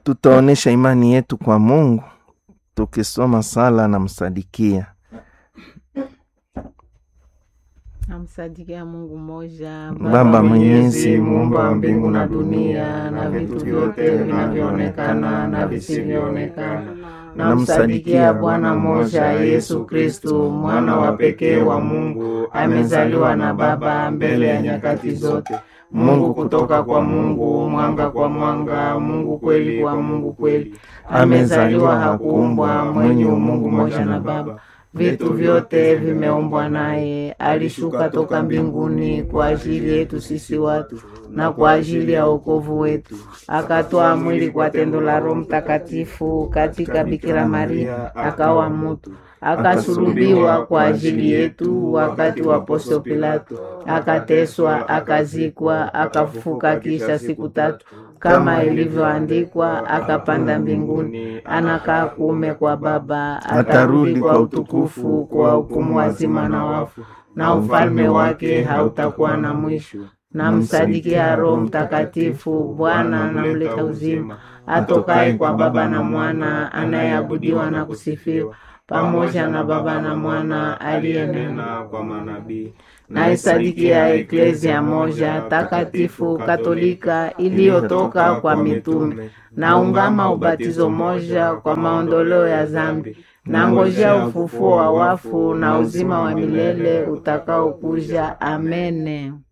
Tutaonesha imani yetu kwa Mungu tukisoma sala na msadikia. Namsadikia Mungu mmoja, Baba Mwenyezi, muumba wa mbingu na dunia na vitu vyote vinavyoonekana na visivyoonekana. Namsadikia Bwana mmoja, Yesu Kristu, mwana wa pekee wa Mungu, amezaliwa na Baba mbele ya nyakati zote. Mungu kutoka kwa Mungu, mwanga kwa mwanga, Mungu kweli kwa Mungu kweli. Amezaliwa, hakuumbwa, mwenye umungu mmoja na Baba. Vitu vyote vimeumbwa naye. Alishuka toka mbinguni kwa ajili yetu sisi watu na kwa ajili ya wokovu wetu, akatoa mwili kwa tendo la Roho Mtakatifu katika Bikira Maria, akawa mutu, akasulubiwa kwa ajili yetu wakati wa Pontio Pilato, akateswa, akazikwa, akafufuka kisha siku tatu kama ilivyoandikwa, akapanda mbinguni, anakaa kuume kwa Baba, atarudi kwa utukufu kwa hukumu wazima na wafu, na ufalme wake hautakuwa na mwisho. Namsadikia Roho Mtakatifu, Bwana anamleta uzima, atokaye kwa Baba na Mwana, anayeabudiwa na kusifiwa pamoja na Baba na Mwana aliyenena kwa manabii. naisadikia eklezia moja takatifu katolika iliyotoka kwa mitume, naungama ubatizo moja kwa maondoleo ya zambi, nangojea ufufuo wa wafu na uzima wa milele utakaokuja. Amene.